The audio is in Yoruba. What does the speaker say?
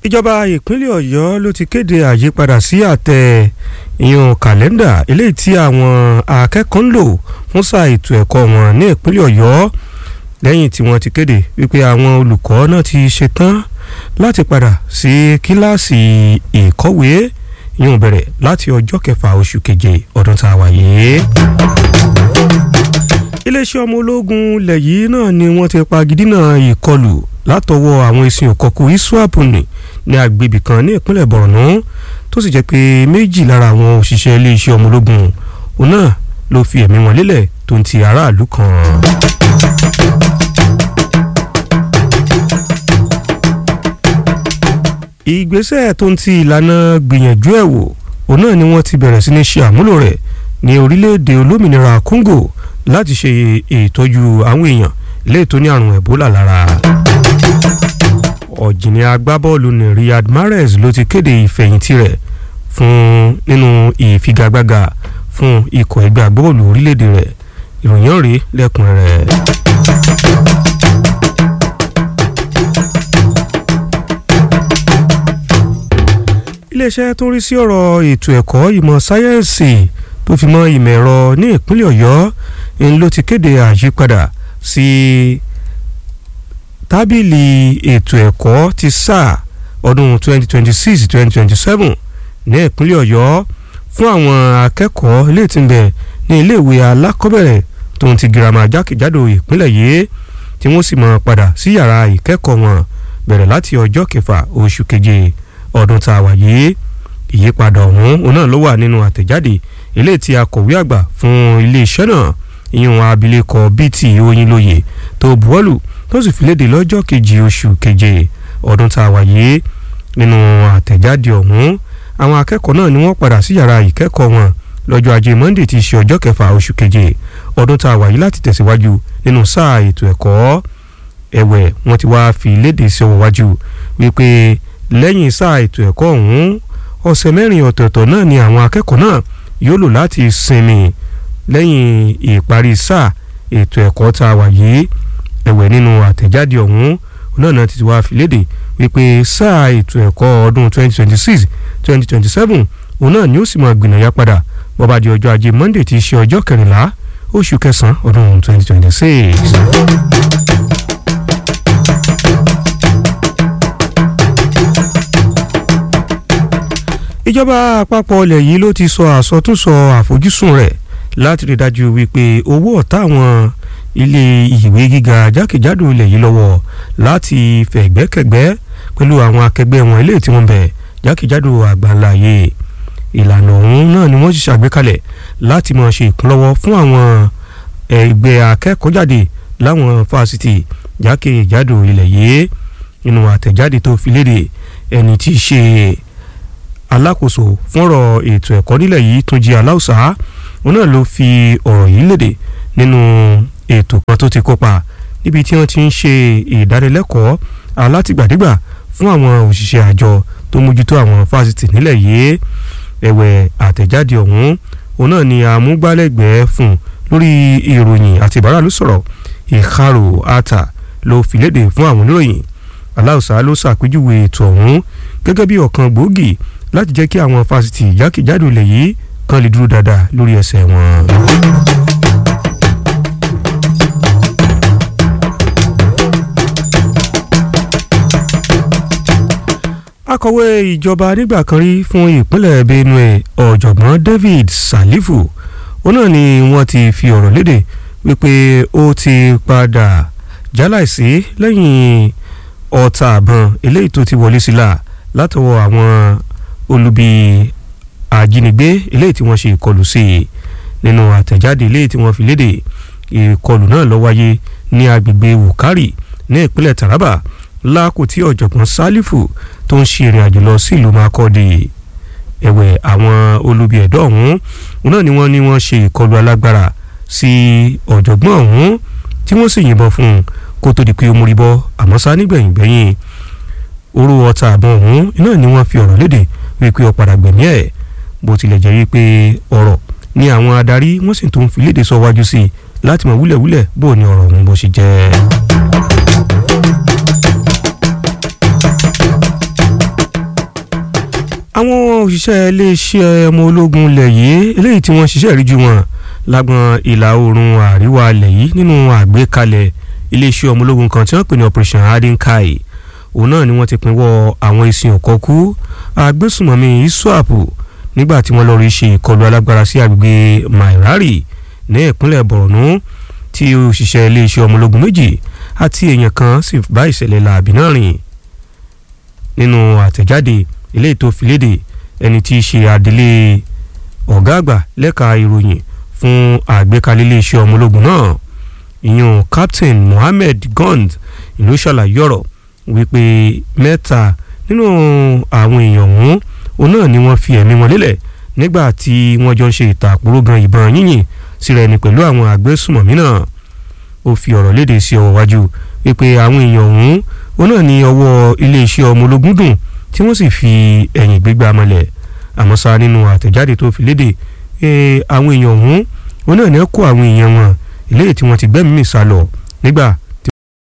ìjọba ìpínlẹ̀ ọ̀yọ́ ló ti kéde àyípadà sí àtẹ ìyún kàlẹ́ndà eléyìí tí àwọn akẹ́kọ̀ọ́ ń lò fún sáà ètò ẹ̀kọ́ wọn ní ìpínlẹ̀ ọ̀yọ́ lẹ́yìn tí wọ́n ti kéde wípé àwọn olùkọ́ náà ti ṣetán láti padà sí kíláàsì ìkọ́wé ìyún bẹ̀rẹ̀ láti ọjọ́ kẹfà oṣù keje ọdún tá a wà yìí iléeṣẹ́ ọmọ ológun ilẹ̀ yìí náà ni wọ́n ti pagidínà ìkọlù látọwọ́ àwọn ẹ̀sìn òkọ̀kù iswap ní ní agbègbè kan ní ìpínlẹ̀ borno tó sì jẹ́ pé méjì lára àwọn òṣìṣẹ́ iléeṣẹ́ ọmọ ológun òun náà ló fi ẹ̀mí wọn lélẹ̀ tó ń ti aráàlú kan. ìgbésẹ̀ tó ń ti ìlànà gbìyànjú ẹ̀ wò òun náà ni wọ́n ti bẹ̀rẹ̀ sí ní ṣe àmúlò rẹ̀ ní orílẹ̀-èdè olómìnira congo láti ṣe ìtọ́jú àwọn èèyàn léè tó ní àrùn ebola lára. ọ̀jìnì agbábọ́ọ̀lù ní riyad mahrez ló ti kéde ìfẹ̀yìntì rẹ̀ fún nínú ìfigagbága fún ikọ̀ ẹgbẹ́ agbábọ́ọ̀lù orílẹ̀-èdè rẹ̀ ìròyìn rèé lẹ́kùnrẹ́rẹ́. iléeṣẹ́ tó ń rí sí ọ̀rọ̀ ètò ẹ̀kọ́ ìmọ̀ sáyẹ́ǹsì tó fi mọ́ ìmọ̀ ẹ̀rọ ní ìpínlẹ̀ ọ̀yọ́ ń ló ti kéde àyípadà sí tábìlì ètò ẹ̀kọ́ ti sáà ọdún 2026-2027 ní ìpínlẹ̀ ọ̀yọ́ fún àwọn akẹ́kọ̀ọ́ ilé tí ń bẹ ní iléèwé alákọ̀ọ́bẹ̀rẹ̀ tó ń ti girama jákèjádò ìpínlẹ̀ yìí tí wọ́n sì máa padà sí yàrá ìkẹ́kọ̀ọ́ wọn bẹ̀rẹ̀ láti ọjọ́ kẹfà oṣù keje ọdún tá a wà yìí ìyípadà ọ̀hún òun náà ló wà nínú àtẹ̀jáde eléyìí tí akọ̀wé àgbà fún iléeṣẹ́ náà ìyún abilékọ bt oyinlóye tó buwọ́lù tó sì fi léde lọ́jọ́ kejì oṣù keje ọdún tá a wà yìí nínú àtẹ̀jáde ọ̀hún àwọn akẹ́kọ̀ọ́ náà ni wọ́n padà sí yàrá ìkẹ́kọ̀ọ́ wọn lọ́jọ́ ajé monday ti ṣe ọjọ́ kẹfà oṣù keje ọdún tá a wà yìí láti tẹ̀síwájú nínú sáà ètò ẹ̀kọ́ ẹ̀wẹ̀ wọ́n ti wá fi léde sí ọwọ́ wájú wípé lẹ́yìn sáà ètò ẹ̀kọ́ ọ̀hún ọ̀sẹ̀ mẹ́rin ọ̀tọ̀ọ̀tọ̀ náà ni àwọn akẹ́kọ̀ọ́ náà yóò lò láti sinmi lẹ́yìn ìparí sáà ètò ẹ̀kọ́ tá a wà yìí ẹ̀wẹ̀ nínú àtẹ̀jáde ọ̀hún náà náà ti wá fi léde wípé sáà ètò ẹ̀kọ́ ọdún 2026 2027 òun náà ni ó sì máa gbìnàyà padà bọ́ba di ọjọ́ ajé monday ti ṣe ọjọ́ kẹrìnlá oṣù kẹsàn-án ọdún 2026. ìjọba àpapọ̀ ilẹ̀ yìí ló ti sọ àsọtúnsọ àfojúsùn rẹ̀ láti rí dájú wípé owó ọ̀tá àwọn ilé ìwé gíga jákèjádò ilẹ̀ yìí lọ́wọ́ láti fẹ̀gbẹ́kẹ̀gbẹ́ pẹ̀lú àwọn akẹgbẹ́ wọn ilé tí wọ́n bẹ̀ jákèjádò àgbáńláyé ìlànà ọ̀hún náà ni wọ́n ti ṣàgbékalẹ̀ láti máa ṣe ìkúnlọ́wọ́ fún àwọn ẹgbẹ́ akẹ́kọ̀ọ́jáde láwọn fásitì jákèjádò ilẹ̀ yìí nínú àtẹ̀jáde tó fi léde ẹni tí í ṣe alákòóso fúnrọ̀ ètò ẹ̀kọ́ nílẹ̀ yìí tó jẹ́ aláùsá òun náà ló fi ọ̀rọ̀ yìí léde nínú ètò kan tó ti kópa níbi tí wọ́n ti ń ṣe ìdánilẹ́kọ̀ọ́ alátìgbàdégbà fún àwọn òṣìṣẹ́ àjọ tó mójútó àwọn fásitì nílẹ̀ yìí ẹ̀wẹ̀ àtẹ̀jáde ọ̀hún òun náà ni àmúgbálẹ́gbẹ̀ẹ́ fún lórí ìròyìn àti ìbáràlú sọ̀rọ̀ ìkárò ata ló fi léde fún àwọn oníròyìn aláùsá ló ṣàpèjúwe ètò ọ̀hún gẹ́gẹ́ bí ọ̀kan gbòógì láti jẹ́ kí àwọn fásitì jákèjádò ilẹ̀ yìí kan lè dúró dáadáa lórí ẹsẹ̀ wọn. akọ̀wé ìjọba nígbà kan rí fún ìpínlẹ̀ benue ọ̀jọ̀gbọ́n david salifu òun náà ni wọ́n ti fi ọ̀rọ̀ léde wípé ó ti padà jáláìsí lẹ́yìn ọta àbọ̀n eléyìí tó ti wọlé sílá látọwọ́ àwọn olubi àjínigbé eléyìí tí wọ́n ṣe ìkọlù sí i nínú àtẹ̀jáde eléyìí tí wọ́n fi léde ìkọlù náà ló wáyé ní agbègbè wukari ní ìpínlẹ̀ taraba lákò tí ọ̀jọ̀gbọ́n sálífù tó ń ṣe ìrìn àjò lọ sí ìlú makọ́dé ẹ̀wẹ̀ àwọn olubi ẹ̀dọ́ ọ̀hún náà ni wọ́n ní wọ́n ṣe ìkọlù alágbára sí ọ̀jọ̀gbọ́n ọ̀hún tí wọ́n sì yìnbọn fún un kó tó di pé ó múrí bọ́ àmọ́ sá nígbẹ̀yìn gbẹ̀yìn orú ọta àbọ̀ ọ̀hún iná ni wọ́n fi ọ̀rọ̀ léde wípé ó padà gbẹ̀mí ẹ̀ bó tilẹ̀ jẹ́ wípé ọ̀rọ̀ ni àwọn adarí wọ́n sì tún fi léde sọ wájú sí i láti mọ̀ wúlẹ̀wúlẹ̀ bó ni ọ̀rọ̀ ọ̀hún bó ṣe jẹ́. òṣìṣẹ́ iléeṣẹ́ ọmọ ológun ilẹ̀ yìí eléyìí tí wọ́n ṣiṣẹ́ ìríjú wọn lágbọn ìlà oòrùn àríwá ilẹ̀ yìí nínú àgbékalẹ̀ iléeṣẹ́ ọmọ ológun kan tí wọ́n pè ní operation adinkai òun náà ni wọ́n ti pinwọ́ àwọn ìsìn ọ̀kọ́kú agbésùmọ̀mí iswap nígbà tí wọ́n lọ rí ṣe ìkọlù alágbára sí agbègbè mairari ní ìpínlẹ̀ borno tí òṣìṣẹ́ iléeṣẹ́ ọmọ ológun méjì àti èèyàn kan sì bá ìṣẹ̀lẹ̀ làbí náà rìn nínú àtẹ̀jáde eléyìí tó fi léde ẹni tí í ṣe adelé ọ̀gá àgbà lẹ́ka ìròyìn fún àgbékalẹ̀ iléeṣẹ́ ọmọ ológun náà ìyún captain mohammed gond ìlú ṣàlàyé ọ̀rọ̀ wípé mẹ́ta nínú àwọn èèyàn ọ̀hún òun náà ni wọ́n fi ẹ̀mí wọn lélẹ̀ nígbà tí wọ́n jọ ń ṣe ìtàkùrọ̀ gan ìbọn yínyìn síra ẹni pẹ̀lú àwọn àgbésùmọ̀mí náà ó fi ọ̀rọ̀ léde sí ọwọ́ wájú wípé àwọn èèyàn ọ̀hún òun náà ní ọwọ́ iléeṣẹ́ ọmọ ológun dùn tí wọ́n sì fi ẹ̀yìn gbégbá mọ́lẹ̀ àmọ́ sá nínú àtẹ̀jáde tó fi léde àwọn èèyàn ọ̀hún òun náà ní kó àwọn èèyàn wọn eléyìí tí wọ́n ti gbẹ́mìí sá lọ nígbà